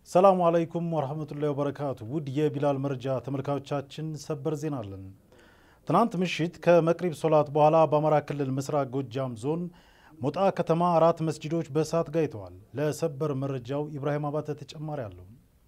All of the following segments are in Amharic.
ሰላሙ አለይኩም ወረህመቱላሂ ወበረካቱ። ውድ የቢላል መረጃ ተመልካቾቻችን ሰበር ዜና አለን። ትናንት ምሽት ከመቅሪብ ሶላት በኋላ በአማራ ክልል ምስራቅ ጎጃም ዞን ሞጣ ከተማ አራት መስጂዶች በእሳት ጋይተዋል። ለሰበር መረጃው ኢብራሂም አባተ ተጨማሪ አለው።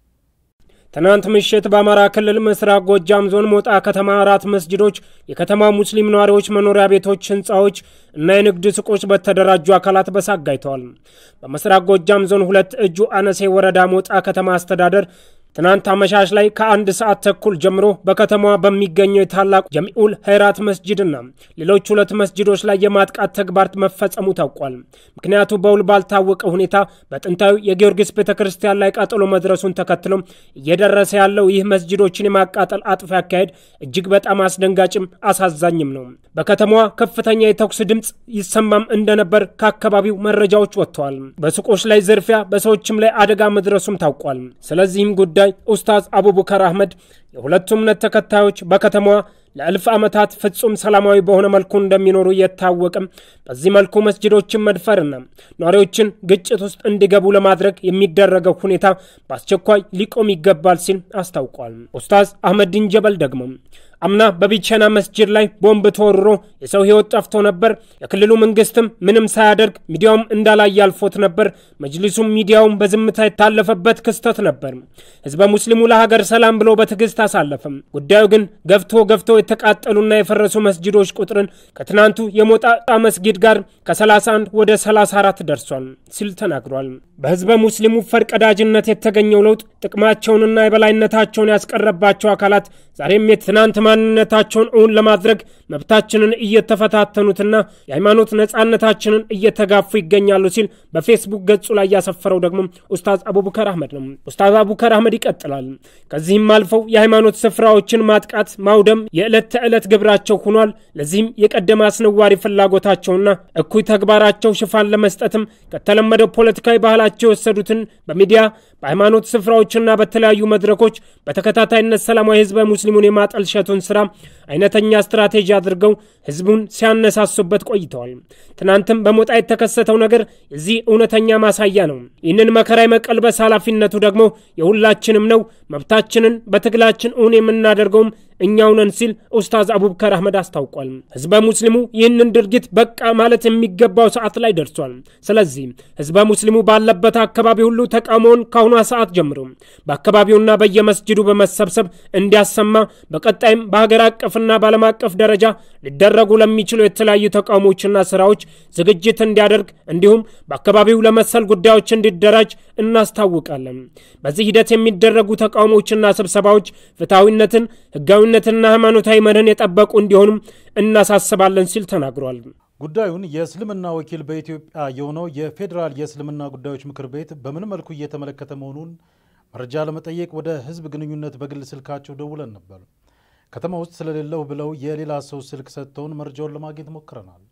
ትናንት ምሽት በአማራ ክልል ምስራቅ ጎጃም ዞን ሞጣ ከተማ አራት መስጅዶች፣ የከተማ ሙስሊም ነዋሪዎች መኖሪያ ቤቶች፣ ህንፃዎች እና የንግድ ሱቆች በተደራጁ አካላት በእሳት ጋይተዋል። በምስራቅ ጎጃም ዞን ሁለት እጁ አነሴ ወረዳ ሞጣ ከተማ አስተዳደር ትናንት አመሻሽ ላይ ከአንድ ሰዓት ተኩል ጀምሮ በከተማዋ በሚገኘው የታላቁ ጀሚኡል ኸይራት መስጅድና ሌሎች ሁለት መስጅዶች ላይ የማጥቃት ተግባር መፈጸሙ ታውቋል። ምክንያቱ በውል ባልታወቀ ሁኔታ በጥንታዊ የጊዮርጊስ ቤተ ክርስቲያን ላይ ቃጠሎ መድረሱን ተከትሎ እየደረሰ ያለው ይህ መስጅዶችን የማቃጠል አጥፊ አካሄድ እጅግ በጣም አስደንጋጭም አሳዛኝም ነው። በከተማዋ ከፍተኛ የተኩስ ድምፅ ይሰማም እንደነበር ከአካባቢው መረጃዎች ወጥተዋል። በሱቆች ላይ ዝርፊያ፣ በሰዎችም ላይ አደጋ መድረሱም ታውቋል። ስለዚህም ጉዳይ ኡስታዝ አቡበከር አህመድ የሁለቱ እምነት ተከታዮች በከተማዋ ለእልፍ ዓመታት ፍጹም ሰላማዊ በሆነ መልኩ እንደሚኖሩ እየታወቅም በዚህ መልኩ መስጅዶችን መድፈርና ነዋሪዎችን ግጭት ውስጥ እንዲገቡ ለማድረግ የሚደረገው ሁኔታ በአስቸኳይ ሊቆም ይገባል ሲል አስታውቋል። ኡስታዝ አህመድ ድንጀበል ደግሞ አምና በቢቸና መስጅድ ላይ ቦምብ ተወርሮ የሰው ሕይወት ጠፍቶ ነበር። የክልሉ መንግስትም ምንም ሳያደርግ ሚዲያውም እንዳላይ ያልፎት ነበር። መጅሊሱም ሚዲያውም በዝምታ የታለፈበት ክስተት ነበር። ህዝበ ሙስሊሙ ለሀገር ሰላም ብሎ በትዕግስት አሳለፈም። ጉዳዩ ግን ገፍቶ ገፍቶ የተቃጠሉና የፈረሱ መስጅዶች ቁጥርን ከትናንቱ የሞጣ መስጊድ ጋር ከ31 ወደ 34 ደርሷል ሲል ተናግሯል። በህዝበ ሙስሊሙ ፈርቀዳጅነት የተገኘው ለውጥ ጥቅማቸውንና የበላይነታቸውን ያስቀረባቸው አካላት ዛሬም የትናንት ማንነታቸውን እውን ለማድረግ መብታችንን እየተፈታተኑትና የሃይማኖት ነጻነታችንን እየተጋፉ ይገኛሉ ሲል በፌስቡክ ገጹ ላይ ያሰፈረው ደግሞ ኡስታዝ አቡበከር አህመድ ነው። ኡስታዝ አቡበከር አህመድ ይቀጥላል። ከዚህም አልፈው የሃይማኖት ስፍራዎችን ማጥቃት፣ ማውደም የዕለት ተዕለት ግብራቸው ሆኗል። ለዚህም የቀደመ አስነዋሪ ፍላጎታቸውና እኩይ ተግባራቸው ሽፋን ለመስጠትም ከተለመደው ፖለቲካዊ ባህላቸው የወሰዱትን በሚዲያ በሃይማኖት ስፍራዎችና በተለያዩ መድረኮች በተከታታይነት ሰላማዊ ህዝበ ሙስሊሙን የማጠልሸቱን ስራ አይነተኛ ስትራቴጂ አድርገው ህዝቡን ሲያነሳሱበት ቆይተዋል። ትናንትም በሞጣ የተከሰተው ነገር የዚህ እውነተኛ ማሳያ ነው። ይህንን መከራ የመቀልበስ ኃላፊነቱ ደግሞ የሁላችንም ነው። መብታችንን በትግላችን እውን የምናደርገውም እኛው ነን ሲል ኡስታዝ አቡበከር አህመድ አስታውቋል። ህዝበ ሙስሊሙ ይህንን ድርጊት በቃ ማለት የሚገባው ሰዓት ላይ ደርሷል። ስለዚህ ህዝበ ሙስሊሙ ባለበት አካባቢ ሁሉ ተቃውሞውን ከአሁኗ ሰዓት ጀምሮ በአካባቢውና በየመስጅዱ በመሰብሰብ እንዲያሰማ በቀጣይም በሀገር አቀፍና በዓለም አቀፍ ደረጃ ሊደረጉ ለሚችሉ የተለያዩ ተቃውሞችና ስራዎች ዝግጅት እንዲያደርግ እንዲሁም በአካባቢው ለመሰል ጉዳዮች እንዲደራጅ እናስታውቃለን። በዚህ ሂደት የሚደረጉ ተቃውሞችና ስብሰባዎች ፍትሐዊነትን፣ ህጋዊነትና ሃይማኖታዊ መርህን የጠበቁ እንዲሆኑም እናሳስባለን ሲል ተናግሯል። ጉዳዩን የእስልምና ወኪል በኢትዮጵያ የሆነው የፌዴራል የእስልምና ጉዳዮች ምክር ቤት በምን መልኩ እየተመለከተ መሆኑን መረጃ ለመጠየቅ ወደ ህዝብ ግንኙነት በግል ስልካቸው ደውለን ነበር። ከተማ ውስጥ ስለሌለው ብለው የሌላ ሰው ስልክ ሰጥተውን መረጃውን ለማግኘት ሞክረናል።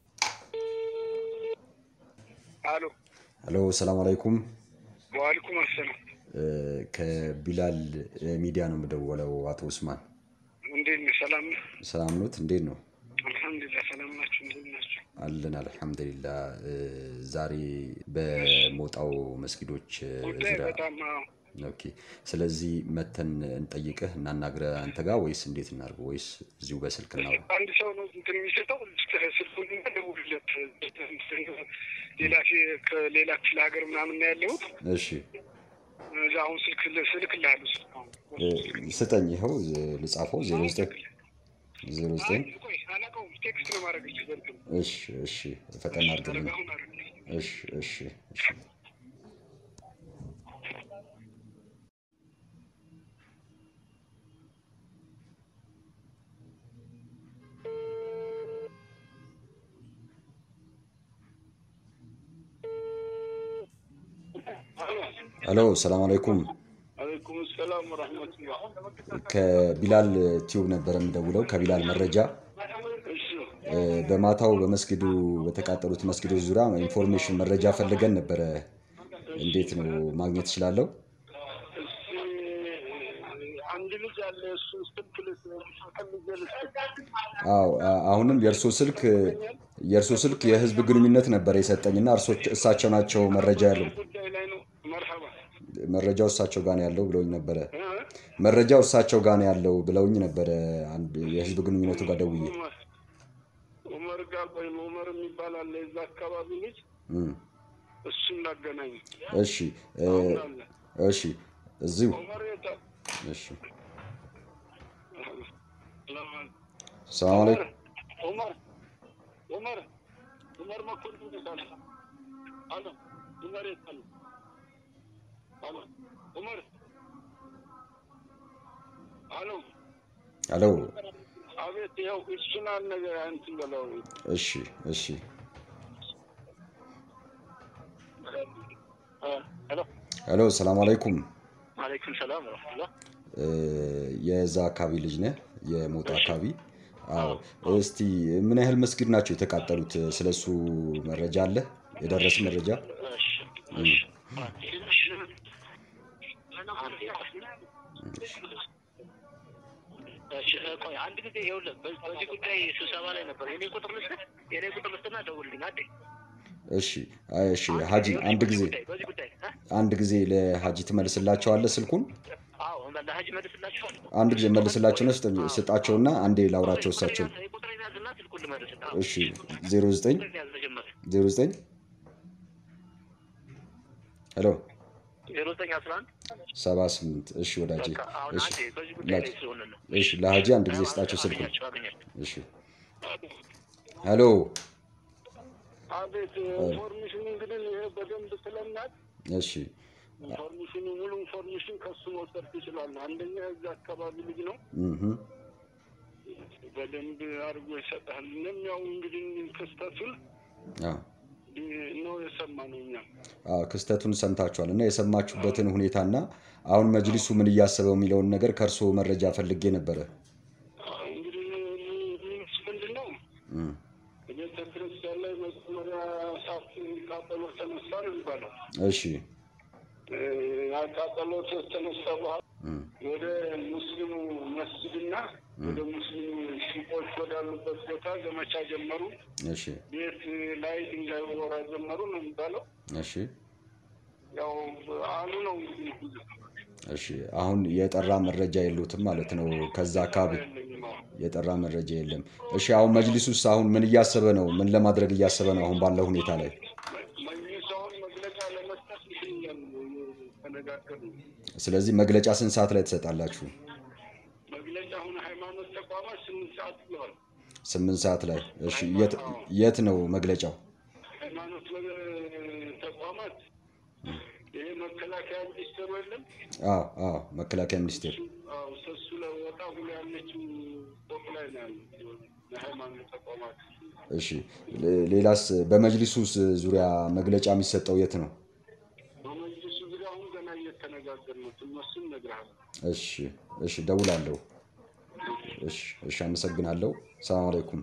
አሎ ሄሎ፣ ሰላም አለይኩም። ወአለይኩም አሰላም። ከቢላል ሚዲያ ነው የምደወለው። አቶ ኡስማን እንዴት ነህ? ሰላም ነህ? ሰላም ኖት? እንዴት ነው? አልሐምዱሊላህ ሰላም ናችሁ? እንዴት ናችሁ? አለን አልሐምዱሊላ። ዛሬ በሞጣው መስጊዶች ጉዳይ ዙሪያ በጣም አዎ፣ ኦኬ። ስለዚህ መተን እንጠይቅህ እናናግረ አንተ ጋር ወይስ እንዴት እናድርገው? ወይስ እዚሁ በስልክ እናውራ? አንድ ሰው ነው እንትን የሚሰጠው ስልኩን ደውልለት። ሌላ ፊ- ከሌላ ክፍለ ሀገር ምናምን ነው ያለሁት። እሺ እዛ አሁን ስልክ ስልክልሃለሁ። ስልክ አሁን እ፣ ስጠኝ። ይኸው ልጻፈው። ዜሮ ዘጠኝ ዜሮ ዘጠኝ አይ፣ ቆይ አላውቀውም። ቴክስት ነው ማድረግልህ በእንትን እሺ እሺ ፈጠን አድርግልኝ። አሁን አደረግልህ። እሺ እሺ እሺ ሄሎ ሰላም አለይኩም። አለይኩም ሰላም ወረሕመቱላህ። ከቢላል ቲዩብ ነበረ የምደውለው ከቢላል መረጃ እሺ እ፣ በማታው በመስጊዱ በተቃጠሉት መስጊዶች ዙሪያ ኢንፎርሜሽን መረጃ ፈልገን ነበረ። እንዴት ነው ማግኘት እችላለሁ? እስኪ አንድ ልጅ አለ። እሱ ስልክ ልፈልጌ ልስጥህ። አዎ አ- አሁንም የእርሶ ስልክ የእርሶ ስልክ የህዝብ ግንኙነት ነበረ የሰጠኝና እርሶ እሳቸው ናቸው መረጃ ያለው። ጉዳይ ላይ ነው። መርሐባ መረጃው እሳቸው ጋር ነው ያለው ብለውኝ ነበረ። መረጃው እሳቸው ጋር ነው ያለው ብለውኝ ነበረ። አንድ የህዝብ ግንኙነቱ ጋር ደውዬ ኡመር ኡመር ጋር ወይም ኡመር የሚባል አለ የዛ አካባቢ ልጅ እም፣ እሱ እናገናኝ እሺ እ፣ እሺ እዚሁ ኡመር የታ እሺ ሰላም አለይኩም ኡመር ኡመር ኡመር መኮንን ይባላል። አሎ ኡመር የት አሉ? አሎ ኡመር አሎ አሎ አቤት፣ ይኸው እሱን አነገ እንትን በለው እሺ እሺ ሄሎ ሄሎ ሰላም አለይኩም አለይኩም ሰላም ረመቱላ እ፣ የዛ አካባቢ ልጅ ነህ የሞጣ አካባቢ አዎ እስቲ ምን ያህል መስጊድ ናቸው የተቃጠሉት ስለሱ መረጃ አለ የደረስ መረጃ ቆይ አንድ ጊዜ ይኸውልህ፣ በ- በዚህ ጉዳይ ስብሰባ ላይ ነበር። የኔ ቁጥር ልስጥህ፣ የኔ ቁጥር ልስጥና ደውልልኝ። አንዴ እሺ አይ፣ እሺ ሀጂ አንድ ጊዜ ጉዳይ በዚህ ጉዳይ እ? አንድ ጊዜ ለሀጂ ትመልስላቸዋለህ ስልኩን አዎ ለሀጅ መልስላችኋል። አንድ ጊዜ መልስላቸውና ስጥ- ስጣቸውና አንዴ ላውራቸው እሳቸው ቁጥሬን ያዝና ስልኩን ልመልስ። እሺ 09 ቁጥሬን ያዝ መጀመሪያ 09 ሄሎ ዜሮ ዘጠኝ አስራ አንድ 78 እሺ ወዳጄ በቃ አሁን እሺ አንዴ በዚህ ጉዳይ ላይ ስለሆነ ነው። እሺ ለሀጂ አንድ ጊዜ ስጣቸው ስልኩን አገኛቸው አገኛቸው እሺ ሄሎ አቤት ኢንፎርሜሽን እንግዲህ ይሄ በደንብ ስለናት እሺ ኢንፎርሜሽኑ ሙሉ ኢንፎርሜሽን ከሱ መውሰድ ትችላለህ። አንደኛ የዚህ አካባቢ ልጅ ነው፣ እህ በደንብ አድርጎ ይሰጣል። እኔም ያው እንግዲህ ክስተቱን አዎ ነው የሰማነው እኛም አዎ ክስተቱን ሰምታችኋል እና የሰማችሁበትን ሁኔታና አሁን መጅሊሱ ምን እያሰበው የሚለውን ነገር ከእርስዎ መረጃ ፈልጌ ነበረ። እንግዲህ ሚስ ምንድን ነው እም፣ ቤተ ክርስቲያን ላይ መጀመሪያ እሳት ቃጠሎ ተነሳ ነው የሚባለው። እሺ ቃጠሎ ተነሳ በኋላ እም፣ ወደ ሙስሊሙ መስጅድና ወደ ሙስሊሙ ሱቆች ወዳሉበት ቦታ ዘመቻ ጀመሩ። እሺ ቤት ላይ ድንጋይ ወራ ጀመሩ ነው የሚባለው። እሺ ያው አሉ ነው እንግዲህ እሺ አሁን የጠራ መረጃ የሉትም ማለት ነው። ከዛ አካባቢ ያለኝም አሁን የጠራ መረጃ የለም። እሺ አሁን መጅሊሱስ አሁን ምን እያሰበ ነው? ምን ለማድረግ እያሰበ ነው? አሁን ባለው ሁኔታ ላይ መንግስት አሁን መግለጫ ለመስጠት ይገኛል ተነጋገሩ። ስለዚህ መግለጫ ስንት ሰዓት ላይ ትሰጣላችሁ? መግለጫ አሁን ሃይማኖት ተቋማት ስምንት ሰዓት ብለዋል። ስምንት ሰዓት ላይ እሺ። የት የት ነው መግለጫው? ሃይማኖት ተቋማት ይሄ መከላከያ ሚኒስቴሩ የለም አዎ አዎ መከላከያ ሚኒስቴር አዎ፣ እሱ ላይ ወጣ ብሎ ያለችው ፎቅ ላይ ነው ያለው የሃይማኖት ተቋማት። እሺ ሌ- ሌላስ በመጅሊሱ ዙሪያ መግለጫ የሚሰጠው የት ነው? በመጅልሱ ዙሪያ አሁን ገና እየተነጋገር ነው። እነሱን እነግርሃለሁ። እሺ እሺ ደውላለሁ። እሺ እሺ አመሰግናለሁ። ሰላም አለይኩም።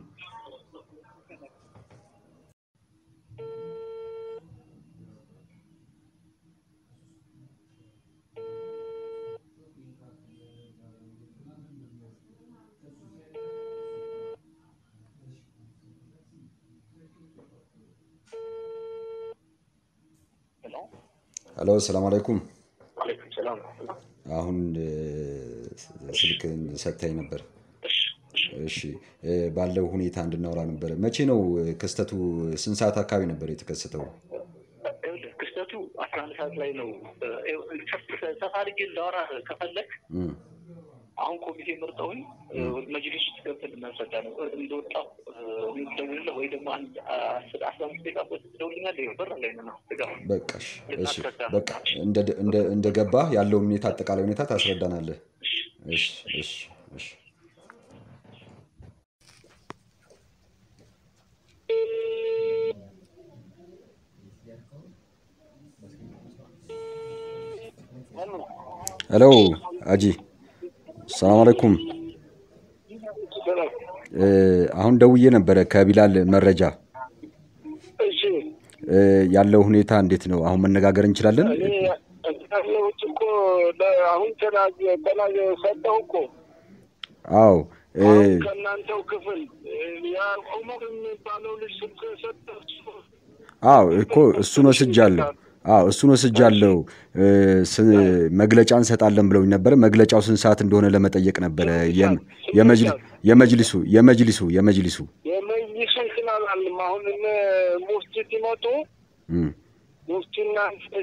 ሄሎ ሰላም አለይኩም። አለይኩም ሰላም። አሁን እ፣ ስልክን ሰጥተኝ ነበር። እሺ እ፣ ባለው ሁኔታ እንድናወራ ነበረ። መቼ ነው እ፣ ክስተቱ? ስንት ሰዓት አካባቢ ነበር የተከሰተው? ይኸውልህ ክስተቱ አስራ አንድ ሰዓት ላይ ነው። ሰፋ አድርጌ እንዳወራ ከፈለግ እም፣ አሁን ኮሚቴ መርጠውኝ መጅሊስ ውስጥ ገብተን ልናስረዳ ነው። እንደወጣሁ ደውልልህ ወይ ደግሞ አንድ አስር አስራ አምስት ደቂቃ ቆይተህ ትደውልልኛለህ። ይኸው በር ላይ ነው ስገባ በቃ እሺ፣ እሺ በቃ እንደ- እንደ- እንደገባህ ያለውን ሁኔታ አጠቃላይ ሁኔታ ታስረዳናለህ። እሺ እሺ እሺ ሄሎ አጂ ሰላም አለይኩም። እ፣ አሁን ደውዬ ነበረ ከቢላል መረጃ እሺ እ፣ ያለው ሁኔታ እንዴት ነው? አሁን መነጋገር እንችላለን? እኔ ያለሁት እኮ ለ- አሁን ተናግ ተናግ ሰጠሁ እኮ አዎ እ፣ አሁን ከእናንተው ክፍል ያ ዑመር የሚባለው ልጅ ስልክ የሰጠ እሱ አዎ እኮ እሱን ወስጃለሁ። አዎ እሱን ወስጃለሁ። መግለጫ እንሰጣለን ብለውኝ ነበረ። መግለጫው ስንት ሰዓት እንደሆነ ለመጠየቅ ነበረ። የመጅሊሱ የመጅሊሱ የመጅሊሱ የመጅሊሱ እንትን አላልም። አሁን ሙፍቲ ሲመጡ ሙፍቲና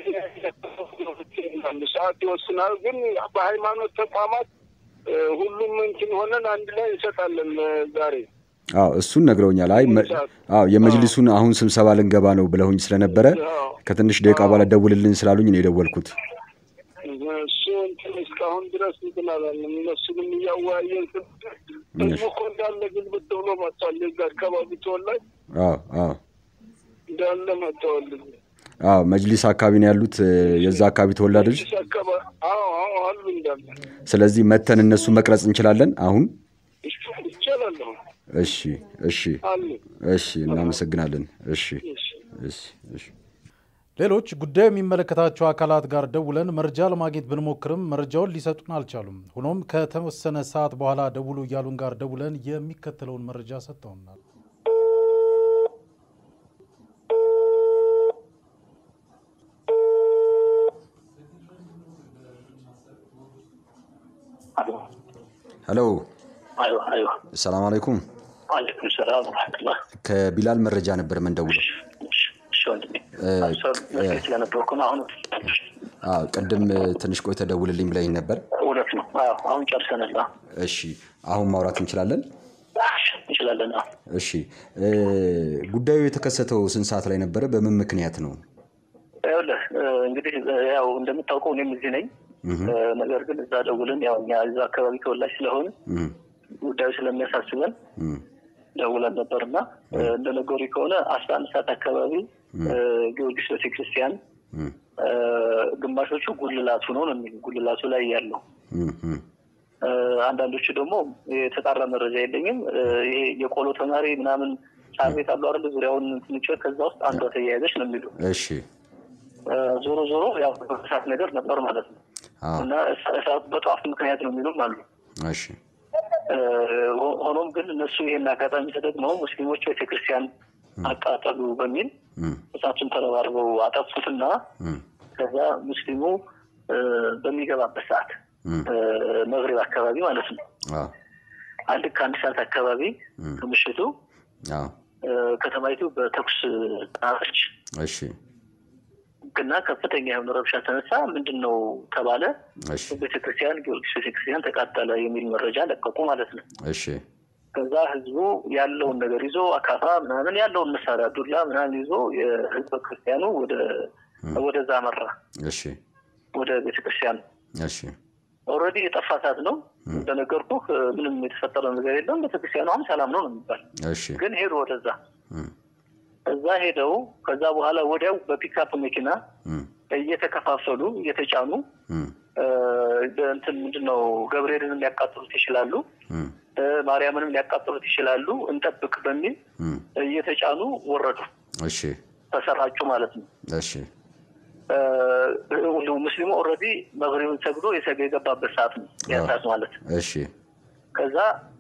ሰዓት ይወስናል። ግን በሃይማኖት ተቋማት ሁሉም እንትን ሆነን አንድ ላይ እንሰጣለን ዛሬ አዎ እሱን ነግረውኛል። አይ አዎ የመጅሊሱን አሁን ስብሰባ ልንገባ ነው ብለውኝ ስለነበረ ከትንሽ ደቂቃ በኋላ ደውልልን ስላሉኝ ነው የደወልኩት። እሱ እንትን እስካሁን ድረስ እንትን አላለም። እነሱንም እያወያየን ህዝቡ እኮ እንዳለ ግልብጥ ብሎ መጥቷል። የዛ አካባቢ ተወላጅ አዎ አዎ እንዳለ መጥተዋል። አዎ መጅሊስ አካባቢ ነው ያሉት የዛ አካባቢ ተወላጆች። አዎ አዎ አሉ እንዳለ። ስለዚህ መተን እነሱ መቅረጽ እንችላለን አሁን ይቻላል። እሺ እሺ እሺ፣ እናመሰግናለን። እሺ እሺ እሺ። ሌሎች ጉዳዩ የሚመለከታቸው አካላት ጋር ደውለን መረጃ ለማግኘት ብንሞክርም መረጃውን ሊሰጡን አልቻሉም። ሆኖም ከተወሰነ ሰዓት በኋላ ደውሉ እያሉን ጋር ደውለን የሚከተለውን መረጃ ሰጥተውናል። ሄሎ፣ አይዋ አይዋ ሰላም አለይኩም። አለይኩም ሰላም ረመቱላህ። ከቢላል መረጃ ነበር የምንደውለው። እሺ ወንድሜ ስለነበርኩ ነው። አሁን አዎ፣ ቅድም ትንሽ ቆይተ ደውልልኝ ብለኝ ነበር። እውነት ነው። አዎ አሁን ጨርሰናል። እሺ፣ አሁን ማውራት እንችላለን? እንችላለን። እሺ፣ ጉዳዩ የተከሰተው ስንት ሰዓት ላይ ነበረ? በምን ምክንያት ነው? ይኸውልህ እንግዲህ ያው እንደምታውቀው እኔም እዚህ ነኝ። ነገር ግን እዛ ደውልን ያው እኛ እዛ አካባቢ ተወላጅ ስለሆን ጉዳዩ ስለሚያሳስበን ደውለን ነበር እና እንደነገሩ ከሆነ አስራ አንድ ሰዓት አካባቢ ጊዮርጊስ ቤተክርስቲያን ግማሾቹ ጉልላቱ ነው ነው የሚሉ ጉልላቱ ላይ ያለው አንዳንዶቹ ደግሞ የተጣራ መረጃ የለኝም። ይሄ የቆሎ ተማሪ ምናምን ሳር ቤት አሉ አይደል? ዙሪያውን ትንጮ ከዛ ውስጥ አንዷ ተያያዘች ነው የሚሉ እሺ ዞሮ ዞሮ ያው እሳት ነገር ነበር ማለት ነው እና እሳቱ በጠዋፍ ምክንያት ነው የሚሉም አሉ። እሺ ሆኖም ግን እነሱ ይሄን አጋጣሚ ተጠቅመው ሙስሊሞች ቤተክርስቲያን አቃጠሉ በሚል እሳቱን ተረባርበው አጠፉትና ከዛ ሙስሊሙ በሚገባበት ሰዓት መግሪብ አካባቢ ማለት ነው አንድ ከአንድ ሰዓት አካባቢ ከምሽቱ ከተማይቱ በተኩስ ጣረች። እሺ እና ከፍተኛ የሆነ ረብሻ ተነሳ። ምንድን ነው ተባለ። ቤተክርስቲያን ጊዮርጊስ ቤተክርስቲያን ተቃጠለ የሚል መረጃ ለቀቁ ማለት ነው። እሺ ከዛ ህዝቡ ያለውን ነገር ይዞ አካፋ ምናምን ያለውን መሳሪያ ዱላ ምናምን ይዞ የህዝበ ክርስቲያኑ ወደ ወደዛ መራ። እሺ ወደ ቤተክርስቲያኑ እሺ ኦልሬዲ የጠፋ ሰዓት ነው እንደነገርኩህ፣ ምንም የተፈጠረ ነገር የለም። ቤተክርስቲያኑ አሁን ሰላም ነው ነው የሚባል እሺ ግን ሄዱ ወደዛ እዛ ሄደው ከዛ በኋላ ወዲያው በፒክአፕ መኪና እየተከፋፈሉ እየተጫኑ እንትን ምንድነው ገብርኤልንም ሊያቃጥሉት ይችላሉ፣ ማርያምንም ሊያቃጥሉት ይችላሉ፣ እንጠብቅ በሚል እየተጫኑ ወረዱ። እሺ ተሰራጩ ማለት ነው። እሺ ሙስሊሙ ኦልሬዲ መግሪብን ሰግዶ የሰገ የገባበት ሰዓት ነው ያ ሰዓት ማለት ነው። እሺ ከዛ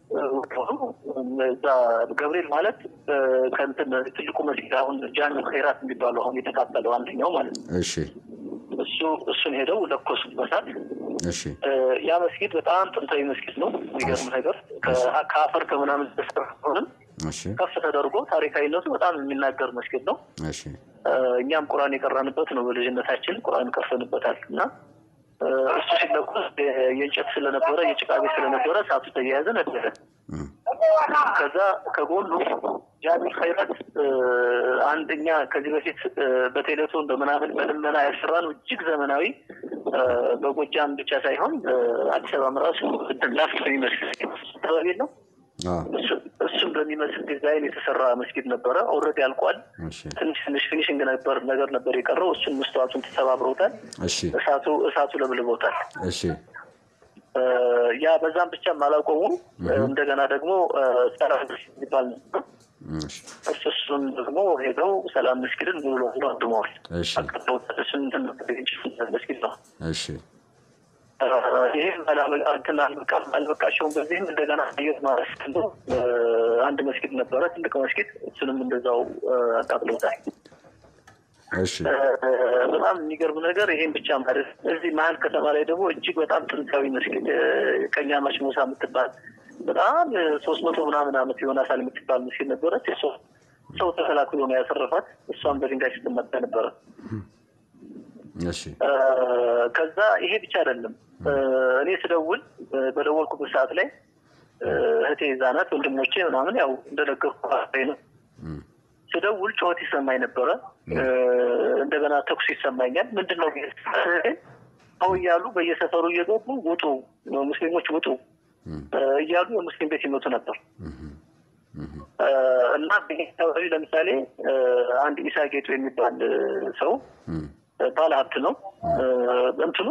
እዛ ገብርኤል ማለት ከንትን ትልቁ መስጊድ አሁን ጃን ኸይራት የሚባለው አሁን የተቃጠለው አንደኛው ማለት ነው። እሺ እሱ እሱን ሄደው ለኮሱት በሳት። እሺ ያ መስጊድ በጣም ጥንታዊ መስጊድ ነው። የሚገርም ነገር ከአፈር ከምናምን ተሰራ ሆንም እሺ ከፍ ተደርጎ ታሪካዊነቱ በጣም የሚናገር መስጊድ ነው። እሺ እኛም ቁርአን የቀራንበት ነው። በልጅነታችን ቁርአን ቀርሰንበታል እና እሱ ሲለኮስ የእንጨት ስለነበረ የጭቃ ቤት ስለነበረ እሳቱ ተያያዘ ነበረ። ከዛ ከጎኑ ጃሚል ኸይራት አንደኛ ከዚህ በፊት በቴሌቶን በምናምን በልመና ያሰራነው እጅግ ዘመናዊ በጎጃም ብቻ ሳይሆን አዲስ አበባ ራሱ ላፍቶ የሚመስል አካባቢ ነው። እሱም በሚመስል ዲዛይን የተሰራ መስጊድ ነበረ። ኦልሬዲ አልቋል። እሺ ትንሽ ትንሽ ፊኒሽንግ ነበር ነገር ነበር የቀረው። እሱን መስተዋቱን ተሰባብረውታል። እሺ እሳቱ እሳቱ ለብልቦታል። እሺ ያ በዛም ብቻም አላቆሙም። እንደገና ደግሞ ሰላም መስጊድ የሚባል ነበር። እሺ እሱ እሱን ደግሞ ሄደው ሰላም መስጊድን ሙሉ ለሙሉ አድመዋል። እሺ አቅርበውታል። እሱን እንትን ነበር የእንጨት መስጊድ ነው። እሺ ይህም እንትን አልበቃም አልበቃቸውም። በዚህም እንደገና አየት ማረስ አንድ መስጊድ ነበረ፣ ትልቅ መስጊድ። እሱንም እንደዛው አቃጥለውታል። እሺ በጣም የሚገርም ነገር ይሄን ብቻ ማለት እዚህ መሀል ከተማ ላይ ደግሞ እጅግ በጣም ጥንታዊ መስጊድ ቀኛማች ሙሳ የምትባል በጣም ሶስት መቶ ምናምን ዓመት የሆናታል የምትባል መስጊድ ነበረች። እሷ ሰው ተከላክሎ ነው ያሰረፋት። እሷም በድንጋይ ስትመታ ነበረ። እሺ ከዛ ይሄ ብቻ አይደለም። እኔ ስደውል በደወልኩበት ሰዓት ላይ እህቴ እዛ ናት፣ ወንድሞቼ ምናምን ያው እንደነገርኩ ነው ስደውል ጩኸት ይሰማኝ ነበረ። እንደገና ተኩስ ይሰማኛል። ምንድን ነው ሰው እያሉ በየሰፈሩ እየገቡ ውጡ፣ ሙስሊሞች ውጡ እያሉ የሙስሊም ቤት ይመቱ ነበር። እና አካባቢ ለምሳሌ አንድ ኢሳ ጌጡ የሚባል ሰው ባለ ሀብት ነው። እንትኑ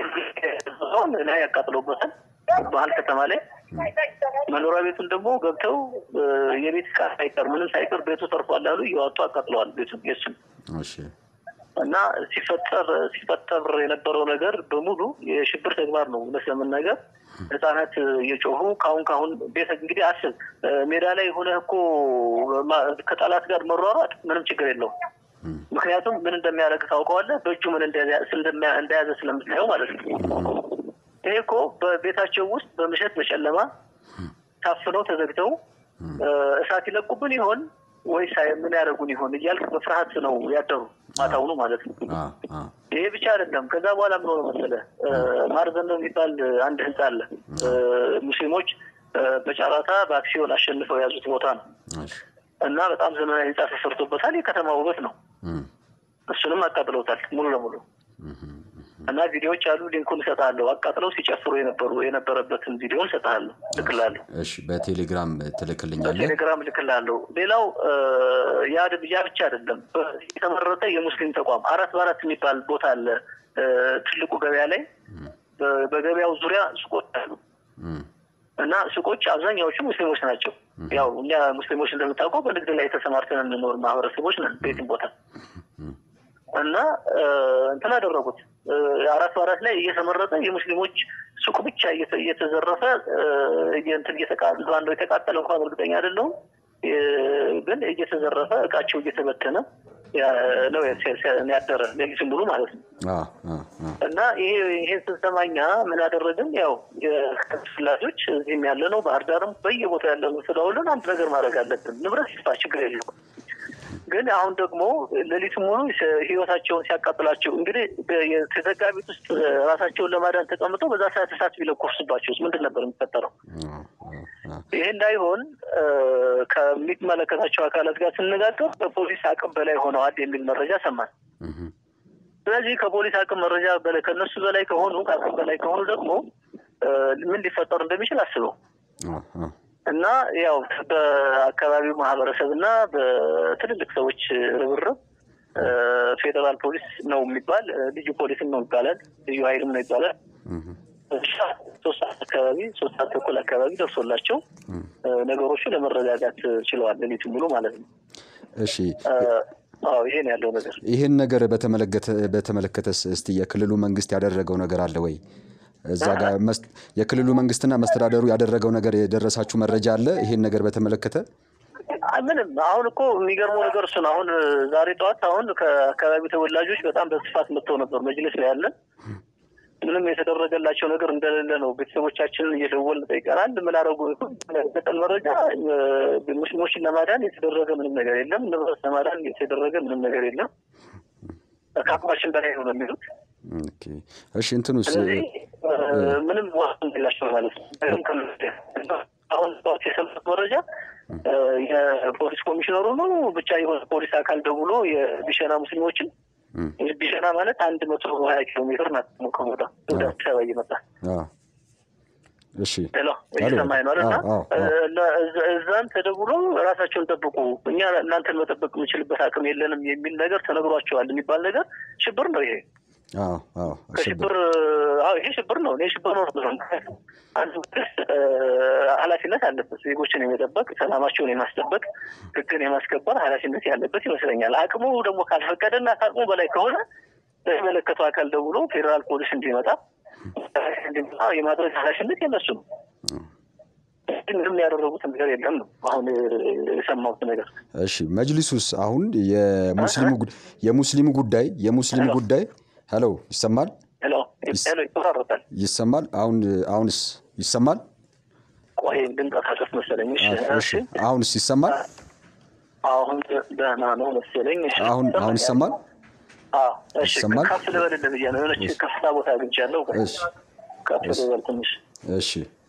ሆን ላይ ያቃጥለውበታል ባህል ከተማ ላይ መኖሪያ ቤቱን ደግሞ ገብተው የቤት ዕቃ ሳይቀር ምንም ሳይቀር ቤቱ ተርፏል ያሉ እየዋጡ አቃጥለዋል ቤቱን የሱን እና ሲፈጠር ሲፈጠር የነበረው ነገር በሙሉ የሽብር ተግባር ነው። እውነት ለመናገር ህጻናት እየጮሁ ካሁን ካሁን ቤት እንግዲህ አስብ ሜዳ ላይ ሆነህ እኮ ከጠላት ጋር መሯሯጥ ምንም ችግር የለውም። ምክንያቱም ምን እንደሚያደርግ ታውቀዋለህ። በእጁ ምን እንደያዘ ስለምታየው ማለት ነው። ይሄ እኮ በቤታቸው ውስጥ በምሸት በጨለማ ታፍነው ተዘግተው እሳት ይለቁብን ይሆን ወይስ ምን ያደርጉን ይሆን እያልክ በፍርሃት ነው ያደሩ ማታውኑ ማለት ነው። ይሄ ብቻ አይደለም። ከዛ በኋላ ምን ሆነ መሰለህ ማርዘን ነው የሚባል አንድ ህንፃ አለ። ሙስሊሞች በጨረታ በአክሲዮን አሸንፈው የያዙት ቦታ ነው እና በጣም ዘመናዊ ህንፃ ተሰርቶበታል። የከተማ ውበት ነው። እሱንም አቃጥለውታል ሙሉ ለሙሉ እና ቪዲዮዎች አሉ። ሊንኩን እሰጥሃለሁ። አቃጥለው ሲጨፍሩ የነበሩ የነበረበትን ቪዲዮ እሰጥሃለሁ፣ ልክላለሁ። እሺ፣ በቴሌግራም ትልክልኛለህ? በቴሌግራም ልክላለሁ። ሌላው ያ ያ ብቻ አይደለም። የተመረጠ የሙስሊም ተቋም አራት በአራት የሚባል ቦታ አለ ትልቁ ገበያ ላይ። በገበያው ዙሪያ ሱቆች አሉ እና ሱቆች አብዛኛዎቹ ሙስሊሞች ናቸው። ያው እኛ ሙስሊሞች እንደምታውቀው በንግድ ላይ የተሰማርተን የምንኖር ማህበረሰቦች ነን ቤትም ቦታ እና እንትን አደረጉት አራት በአራት ላይ እየተመረጠ የሙስሊሞች ሱቅ ብቻ እየተዘረፈ እንትን አንዱ የተቃጠለ እንኳን እርግጠኛ አይደለሁም፣ ግን እየተዘረፈ እቃቸው እየተበተነ ነው ያደረ ሌሊቱን ሙሉ ማለት ነው። እና ይሄ ይሄን ስንሰማኛ ምን አደረግን? ያው ፍላጆች እዚህም ያለ ነው ባህር ዳርም በየቦታ ያለ ነው ስለውልን አንድ ነገር ማድረግ አለብን። ንብረት ይስፋ ችግር የለም ግን አሁን ደግሞ ሌሊቱ ሙሉ ህይወታቸውን ሲያቃጥላቸው እንግዲህ የተዘጋ ቤት ውስጥ ራሳቸውን ለማዳን ተቀምጠው በዛ ሰዓት እሳት ቢለኮሱባቸው ምንድን ነበር የሚፈጠረው? ይህ እንዳይሆን ከሚመለከታቸው አካላት ጋር ስነጋገር በፖሊስ አቅም በላይ ሆነዋል የሚል መረጃ ሰማን። ስለዚህ ከፖሊስ አቅም መረጃ በላይ ከእነሱ በላይ ከሆኑ ከአቅም በላይ ከሆኑ ደግሞ ምን ሊፈጠሩ እንደሚችል አስበው እና ያው በአካባቢው ማህበረሰብ እና በትልልቅ ሰዎች ርብርብ ፌዴራል ፖሊስ ነው የሚባል ልዩ ፖሊስም ነው ይባላል፣ ልዩ ኃይልም ነው ይባላል። ሶስት ሰዓት አካባቢ ሶስት ሰዓት ተኩል አካባቢ ደርሶላቸው ነገሮቹ ለመረጋጋት ችለዋል፣ ሌሊቱን ሙሉ ማለት ነው። እሺ አዎ ይሄን ያለው ነገር ይህን ነገር በተመለከተስ እስቲ የክልሉ መንግስት ያደረገው ነገር አለ ወይ? እዛ ጋር የክልሉ መንግስትና መስተዳደሩ ያደረገው ነገር የደረሳችሁ መረጃ አለ? ይሄን ነገር በተመለከተ ምንም። አሁን እኮ የሚገርመው ነገር እሱ ነው። አሁን ዛሬ ጠዋት አሁን ከአካባቢው ተወላጆች በጣም በስፋት መጥተው ነበር መጅልስ ላይ ያለን። ምንም የተደረገላቸው ነገር እንደሌለ ነው። ቤተሰቦቻችንን እየደወልን ጠይቀናል። ምን አደረጉ ገጠል መረጃ ሙስሊሞችን ለማዳን የተደረገ ምንም ነገር የለም። ንብረት ለማዳን የተደረገ ምንም ነገር የለም። ከአቅማችን በላይ ነው ነው የሚሉት እሺ እንትኑስ ምንም ዋስ የላቸው ማለት ነው። አሁን ጠዋት የሰማሁት መረጃ የፖሊስ ኮሚሽነሩ ነው ብቻ የሆነ ፖሊስ አካል ደውሎ የቢሸና ሙስሊሞችን ቢሸና ማለት አንድ መቶ ሀያ ኪሎ ሜትር ናት ከቦታ ወደ አዲስ አበባ እየመጣ እሺ ሄሎ እየሰማኝ ነው እና እዛም ተደውሎ ራሳቸውን ጠብቁ፣ እኛ እናንተን መጠበቅ የምንችልበት አቅም የለንም የሚል ነገር ተነግሯቸዋል የሚባል ነገር ሽብር ነው ይሄ ከሽብር ይሄ ሽብር ነው። እኔ ሽብር ነው ነው አንድ መንግስት ኃላፊነት አለበት ዜጎችን የመጠበቅ ሰላማቸውን የማስጠበቅ ሕግን የማስከበር ኃላፊነት ያለበት ይመስለኛል። አቅሙ ደግሞ ካልፈቀደና ከአቅሙ በላይ ከሆነ ለሚመለከተው አካል ደውሎ ፌዴራል ፖሊስ እንዲመጣ እንዲመጣ የማድረግ ኃላፊነት የነሱ ነው። ምንም ያደረጉት ነገር የለም ነው አሁን የሰማሁት ነገር። እሺ መጅሊሱስ አሁን የሙስሊሙ ጉድ- የሙስሊሙ ጉዳይ የሙስሊሙ ሄሎ። ጉዳይ ሄሎ ይሰማል ሄሎ ሄሎ ይቆራረጣል። ይሰማል አሁን አሁንስ ይሰማል ቆይ ልንቀሳቀስ መሰለኝ። እሺ እሺ አሁንስ ይሰማል አሁን ደህና ነው መሰለኝ። እሺ አሁን አሁን ይሰማል አዎ፣ እሺ ይሰማል? ከፍ ልበልልህ ብዬ ነው። የሆነች ከፍታ ቦታ አግኝቻለሁ። እሺ ከፍ ልበል ትንሽ። እሺ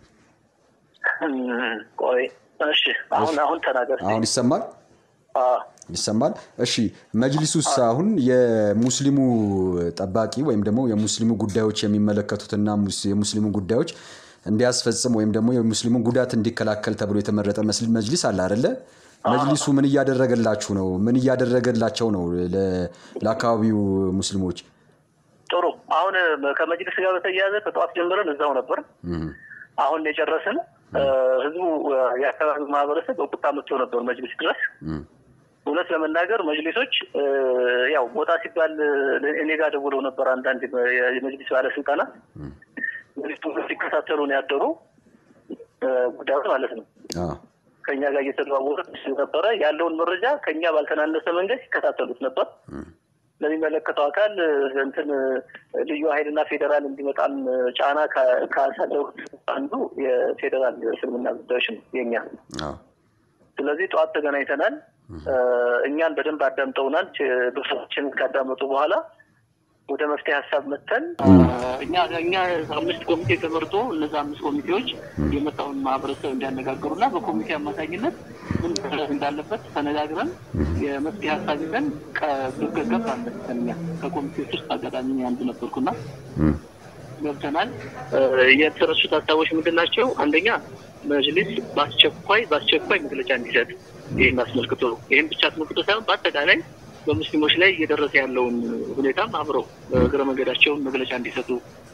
እም፣ ቆይ እሺ አሁን አሁን ተናገር። አሁን ይሰማል አዎ ይሰማል እሺ መጅሊሱስ አሁን የሙስሊሙ ጠባቂ ወይም ደግሞ የሙስሊሙ ጉዳዮች የሚመለከቱትና ሙስ- የሙስሊሙ ጉዳዮች እንዲያስፈጽም ወይም ደግሞ የሙስሊሙን ጉዳት እንዲከላከል ተብሎ የተመረጠ መስል- መጅሊስ አለ አይደለ መጅሊሱ ምን እያደረገላችሁ ነው ምን እያደረገላቸው ነው ለ- ለአካባቢው ሙስሊሞች ጥሩ። አሁን ከመጅልስ ጋር በተያያዘ ከጠዋት ጀምረን እዛው ነበር። እም፣ አሁን የጨረስን እ፣ ህዝቡ እ፣ የአካባቢው ማህበረሰብ በቁጣ መጥቶ ነበር መጅሊስ ድረስ። እም፣ እውነት ለመናገር መጅሊሶች እ፣ ያው ቦታ ሲባል እ፣ እኔ ጋር ደውለው ነበር አንዳንድ የ- የመጅሊስ ባለስልጣናት መጅሊሱን ሲከታተሉ ነው ያደሩ እ፣ ጉዳዩን ማለት ነው። አዎ፣ ከኛ ጋር እየተደዋወሉ ነበረ። ያለውን መረጃ ከኛ ባልተናነሰ መንገድ ሲከታተሉት ነበር። ለሚመለከተው አካል እ፣ እንትን እ፣ ልዩ ኃይልና ፌዴራል እንዲመጣም እ፣ ጫና ካ- ካሳደሩት አንዱ የፌዴራል እስልምና ጉዳዮች ነው የኛ። አዎ፣ ስለዚህ ጠዋት ተገናኝተናል። እ፣ እኛን በደንብ አዳምጠውናል። ብሶችን ካዳመጡ በኋላ ወደ መፍትሄ ሀሳብ መጥተን እኛ እኛ አምስት ኮሚቴ ተመርጦ እነዛ አምስት ኮሚቴዎች የመጣውን ማህበረሰብ እንዲያነጋግሩና በኮሚቴ አማካኝነት ምን መደረግ እንዳለበት ተነጋግረን የመፍትሄ ሀሳብ ይዘን ገብ አለ እኛ ከኮሚቴዎች ውስጥ አጋጣሚ እኔ አንዱ ነበርኩና እም፣ ገብተናል። የተረሱት ሀሳቦች ምንድን ናቸው? አንደኛ መጅሊስ በአስቸኳይ በአስቸኳይ መግለጫ እንዲሰጥ ይህን አስመልክቶ ነው። ይህም ብቻ አስመልክቶ ሳይሆን በአጠቃላይ በሙስሊሞች ላይ እየደረሰ ያለውን ሁኔታም አብረው እግረ መንገዳቸውን መግለጫ እንዲሰጡ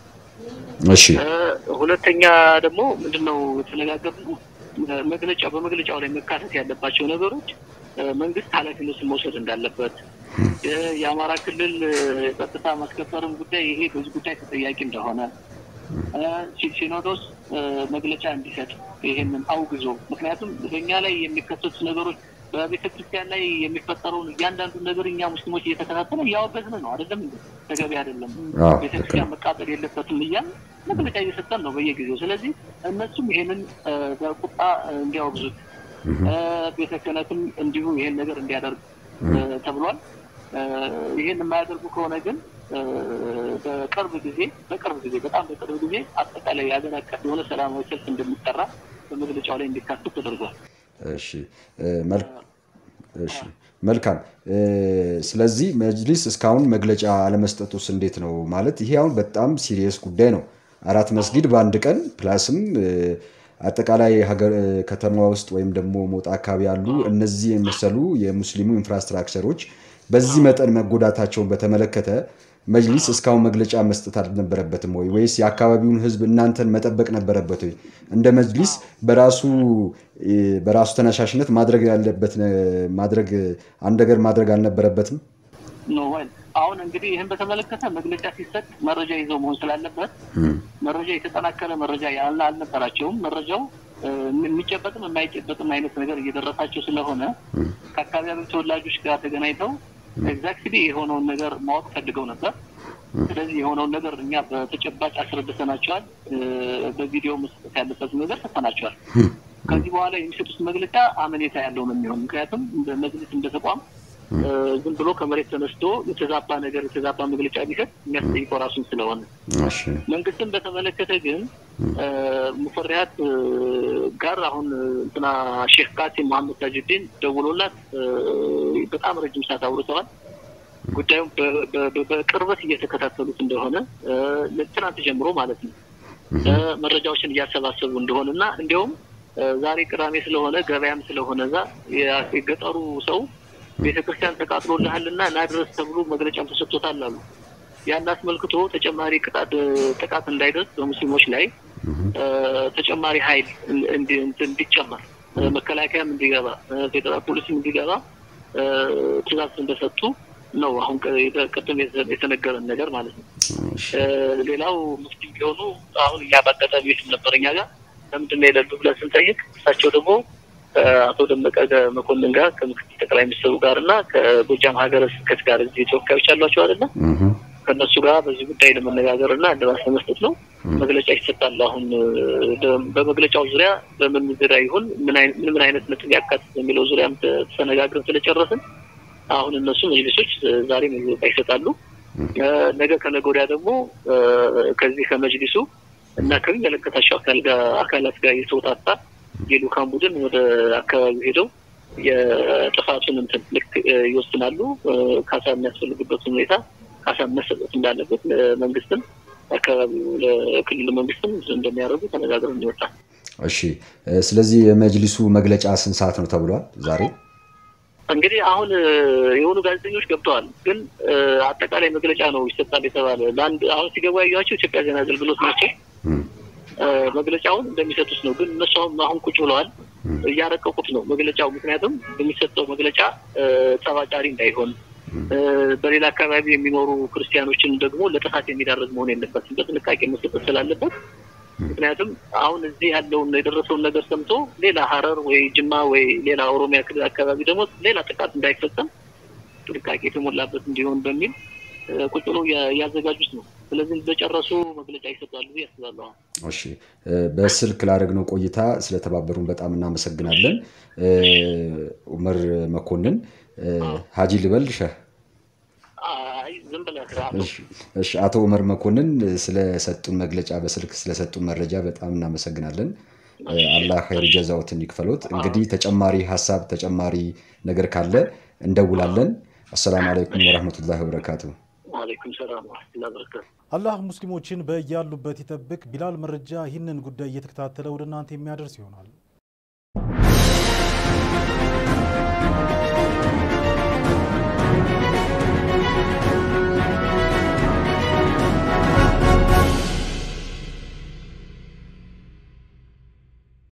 እሺ እ፣ ሁለተኛ ደግሞ ምንድነው የተነጋገርነው እ፣ መግለጫ በመግለጫው ላይ መካተት ያለባቸው ነገሮች እ፣ መንግስት ኃላፊነቱን መውሰድ እንዳለበት እ፣ የአማራ ክልል እ፣ የጸጥታ ማስከበርም ጉዳይ ይሄ በዚህ ጉዳይ ተጠያቂ እንደሆነ እ፣ ሲ- ሲኖዶስ እ፣ መግለጫ እንዲሰጥ ይሄንን አውግዞ ምክንያቱም በእኛ ላይ የሚከሰቱ ነገሮች በቤተ ክርስቲያን ላይ የሚፈጠረውን እያንዳንዱን ነገር እኛ ሙስሊሞች እየተከታተለ እያወገዝን ነው። አይደለም እንዴ? ተገቢ አይደለም። አዎ፣ ቤተ ክርስቲያን መቃጠል የለበትም እያል መግለጫ እየሰጠን ነው በየጊዜው። ስለዚህ እነሱም ይሄንን እ፣ በቁጣ እንዲያወግዙት እ፣ ቤተ ክህነትም እንዲሁ ይሄን ነገር እንዲያደርግ እ፣ ተብሏል። እ፣ ይሄን የማያደርጉ ከሆነ ግን እ፣ በቅርብ ጊዜ በቅርብ ጊዜ በጣም በቅርብ ጊዜ አጠቃላይ የሀገር አቀፍ የሆነ ሰላማዊ ሰልፍ እንደሚጠራ በመግለጫው ላይ እንዲካተት ተደርጓል። እሺ እ፣ መል- እሺ መልካም እ፣ ስለዚህ መጅሊስ እስካሁን መግለጫ አለመስጠቱስ እንዴት ነው ማለት ይሄ አሁን በጣም ሲሪየስ ጉዳይ ነው አራት መስጊድ በአንድ ቀን ፕላስም እ፣ አጠቃላይ ሀገር እ፣ ከተማ ውስጥ ወይም ደግሞ ሞጣ አካባቢ ያሉ እነዚህ የመሰሉ የሙስሊሙ ኢንፍራስትራክቸሮች በዚህ መጠን መጎዳታቸውን በተመለከተ መጅሊስ እስካሁን መግለጫ መስጠት አልነበረበትም ወይ ወይስ የአካባቢውን ህዝብ እናንተን መጠበቅ ነበረበት ወይ እንደ መጅሊስ በራሱ እ፣ በራሱ ተነሳሽነት ማድረግ ያለበት ነ- ማድረግ አንድ ነገር ማድረግ አልነበረበትም ኖ ወይ አሁን እንግዲህ ይህን በተመለከተ መግለጫ ሲሰጥ መረጃ ይዘው መሆን ስላለበት መረጃ የተጠናከረ መረጃ ያለ አልነበራቸውም። መረጃው እ፣ የሚጨበጥም የማይጨበጥም አይነት ነገር እየደረሳቸው ስለሆነ ከአካባቢው ተወላጆች ጋር ተገናኝተው ኤግዛክትሊ የሆነውን ነገር ማወቅ ፈልገው ነበር። ስለዚህ የሆነውን ነገር እኛ በተጨባጭ አስረድተናቸዋል። እ፣ በቪዲዮ መስጠት ያለበት ነገር ሰጥተናቸዋል። ከዚህ በኋላ የሚሰጡት መግለጫ አመኔታ ያለው ነው የሚሆን። ምክንያቱም እንደ መጅሊስ እንደ ተቋም እ፣ ዝም ብሎ ከመሬት ተነስቶ የተዛባ ነገር የተዛባ መግለጫ ቢሰጥ የሚያስጠይቀው ራሱን ስለሆነ እሺ መንግስትን በተመለከተ ግን እ፣ ሙፈሪያት እ፣ ጋር አሁን እንትና ሼክ ቃሲም መሐመድ ታጁዲን ደውሎላት እ፣ በጣም ረጅም ሰዓት አውርተዋል። ጉዳዩም በ- በ- በ- በቅርበት እየተከታተሉት እንደሆነ እ፣ ትናንት ጀምሮ ማለት ነው እ፣ መረጃዎችን እያሰባሰቡ እንደሆነ እና እንዲያውም እ፣ ዛሬ ቅዳሜ ስለሆነ ገበያም ስለሆነ እዛ የ- የገጠሩ ሰው ቤተክርስቲያን ተቃጥሎልሃልና ና ድረስ ተብሎ መግለጫም ተሰጥቶታል አሉ። ያን አስመልክቶ ተጨማሪ ቅጣት ጥቃት እንዳይደርስ በሙስሊሞች ላይ እ፣ ተጨማሪ ኃይል እን- እንዲ- እንትን እንዲጨመር እ፣ መከላከያም እንዲገባ እ፣ ፌዴራል ፖሊስም እንዲገባ እ፣ ትእዛዝ እንደሰጡ ነው አሁን ቅ- የተ- ቅድም የተ- የተነገረን ነገር ማለት ነው። እሺ እ፣ ሌላው ሙስሊም ቢሆኑ አሁን እኛ በአጋጣሚ ቤትም ነበር እኛ ጋር ለምንድን ነው የሌሉ ብለን ስንጠይቅ እሳቸው ደግሞ አቶ ደመቀ መኮንን ጋር ከምክትል ጠቅላይ ሚኒስትሩ ጋር እና ከጎጃም ሀገረ ስብከት ጋር እዚህ ተወካዮች አሏቸው አይደለ? ከእነሱ ጋር በዚህ ጉዳይ ለመነጋገር እና እልባት ለመስጠት ነው መግለጫ ይሰጣል። አሁን በመግለጫው ዙሪያ በምን ዙሪያ ይሁን ምን ምን አይነት ነጥብ ያካትት የሚለው ዙሪያም ተነጋግረን ስለጨረስን አሁን እነሱ መጅሊሶች ዛሬ መግለጫ ይሰጣሉ። ነገ ከነገ ወዲያ ደግሞ ከዚህ ከመጅሊሱ እና ከሚመለከታቸው አካላት ጋር የተወጣጣ የልኡካን ቡድን ወደ አካባቢው ሄደው የጥፋቱን እንትን ልክ ይወስናሉ። ካሳ የሚያስፈልግበት ሁኔታ ካሳ መሰጠት እንዳለበት መንግስትም አካባቢው ለክልሉ መንግስትም እንደሚያደርጉ ተነጋግረን እንዲወጣል። እሺ፣ ስለዚህ የመጅሊሱ መግለጫ ስንት ሰዓት ነው ተብሏል ዛሬ? እንግዲህ አሁን የሆኑ ጋዜጠኞች ገብተዋል፣ ግን አጠቃላይ መግለጫ ነው ይሰጣል የተባለ ለአንድ አሁን ሲገቡ ያዩዋቸው ኢትዮጵያ ዜና አገልግሎት ናቸው። መግለጫውን እንደሚሰጡት ነው። ግን እነሱ አሁን ቁጭ ብለዋል፣ እያረቀቁት ነው መግለጫው። ምክንያቱም የሚሰጠው መግለጫ ጸባጫሪ እንዳይሆን በሌላ አካባቢ የሚኖሩ ክርስቲያኖችን ደግሞ ለጥፋት የሚዳረግ መሆን የለበትም፣ በጥንቃቄ መሰጠት ስላለበት። ምክንያቱም አሁን እዚህ ያለውን የደረሰውን ነገር ሰምቶ ሌላ ሀረር ወይ ጅማ ወይ ሌላ ኦሮሚያ ክልል አካባቢ ደግሞ ሌላ ጥቃት እንዳይፈጸም ጥንቃቄ የተሞላበት እንዲሆን በሚል ቁጭ ብለው እያዘጋጁት ነው። ስለዚህ እንደጨረሱ መግለጫ ይሰጣሉ ብዬ አስባለሁ። እሺ፣ በስልክ ላደረግነው ቆይታ ስለተባበሩን በጣም እናመሰግናለን። ኡመር መኮንን ሀጂ ልበል ሸህ እሺ አቶ ኡመር መኮንን ስለሰጡን መግለጫ በስልክ ስለሰጡን መረጃ በጣም እናመሰግናለን። አላህ ኸይር ጀዛዎትን ይክፈሎት። እንግዲህ ተጨማሪ ሀሳብ ተጨማሪ ነገር ካለ እንደውላለን። አሰላሙ አለይኩም ወረህመቱላሂ ወበረካቱ። አላህ ሙስሊሞችን በያሉበት ይጠብቅ። ቢላል መረጃ ይህንን ጉዳይ እየተከታተለ ወደ እናንተ የሚያደርስ ይሆናል።